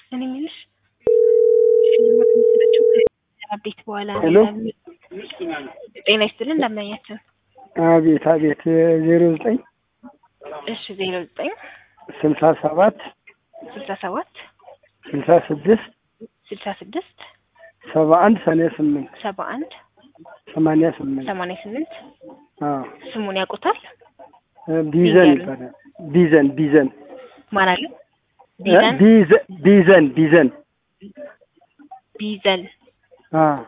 እኔ የምልሽ ሽልማት የሚሰጣቸው ከአቤት በኋላ ነው ሄሎ ይላሉ። ጤና ይስጥልን እንደምናያቸው። አቤት አቤት ዜሮ ዘጠኝ እሺ ዜሮ ዘጠኝ ስልሳ ሰባት ስልሳ ሰባት ስልሳ ስድስት ስልሳ ስድስት ሰባ አንድ ሰማንያ ስምንት ሰባ አንድ ሰማንያ ስምንት ሰማንያ ስምንት አዎ ስሙን ያውቁታል? ቢዘን ቢዘን። ይባላል ቢዘን ቢዘን ማን አለ? እ ቢዘን ቢዘ- ቢዘን ቢዘን ቢዘን። አዎ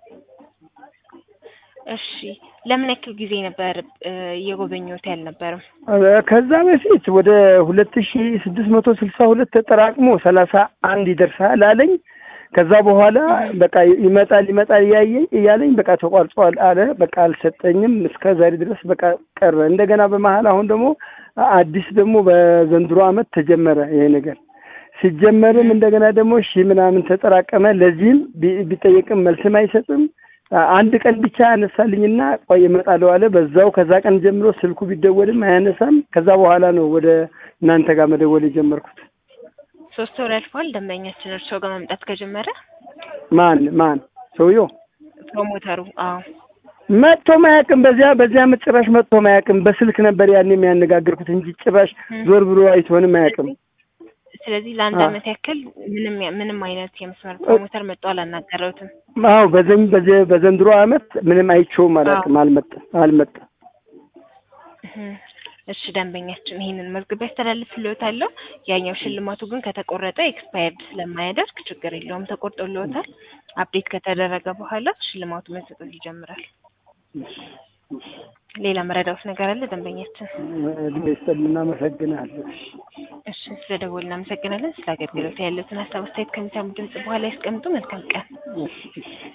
እሺ ለምን ያክል ጊዜ ነበር እ እየጎበኙት ያልነበረም? ከዛ በፊት ወደ ሁለት ሺ ስድስት መቶ ስልሳ ሁለት ተጠራቅሞ ሰላሳ አንድ ይደርሳል አለኝ። ከዛ በኋላ በቃ ይመጣል ይመጣል እያየኝ እያለኝ በቃ ተቋርጧል አለ። በቃ አልሰጠኝም እስከ ዛሬ ድረስ በቃ ቀረ። እንደገና በመሀል አሁን ደግሞ አዲስ ደግሞ በዘንድሮ አመት ተጀመረ ይሄ ነገር። ሲጀመርም እንደገና ደግሞ ሺህ ምናምን ተጠራቀመ። ለዚህም ቢ- ቢጠየቅም መልስም አይሰጥም። አንድ ቀን ብቻ ያነሳልኝና ቆይ እመጣለሁ አለ። በዛው ከዛ ቀን ጀምሮ ስልኩ ቢደወልም አያነሳም። ከዛ በኋላ ነው ወደ እናንተ ጋር መደወል የጀመርኩት። ሶስት ወር ያልፏል ደንበኛችን እርስዎ ጋር መምጣት ከጀመረ ማን ማን ሰውየው ፕሮሞተሩ? አዎ መጥቶ ማያውቅም። በዚያ በዚያ ዓመት ጭራሽ መጥቶ ማያውቅም። በስልክ ነበር ያን የሚያነጋግርኩት እንጂ ጭራሽ ዞር ብሎ አይቶንም አያውቅም። ስለዚህ ለአንድ አዎ። አመት ያክል ምንም ያ- ምንም አይነት የመስመር ፕሮሞተር መጥቶ አላናገረውትም። አዎ በዘኝ በዚ- በዘንድሮ ዓመት ምንም አይቼውም አላውቅም። አልመጣም አልመጣም። እህ። እሺ ደንበኛችን ይሄንን መዝግብ ያስተላልፍልዎታለሁ። ያኛው ሽልማቱ ግን ከተቆረጠ ኤክስፓየርድ ስለማያደርግ ችግር የለውም ተቆርጦልዎታል። አፕዴት ከተደረገ በኋላ ሽልማቱ መሰጠት ይጀምራል። ሌላ መረዳት ነገር አለ ደንበኛችን? እድሜ ይስጥልን፣ እናመሰግናለን። እሺ ስለደወሉ እናመሰግናለን። ስለ አገልግሎት ያሉትን ሀሳብ አስተያየት ከሚሰሙ ድምጽ በኋላ ያስቀምጡ። መልካም ቀን። እሺ፣ እሺ።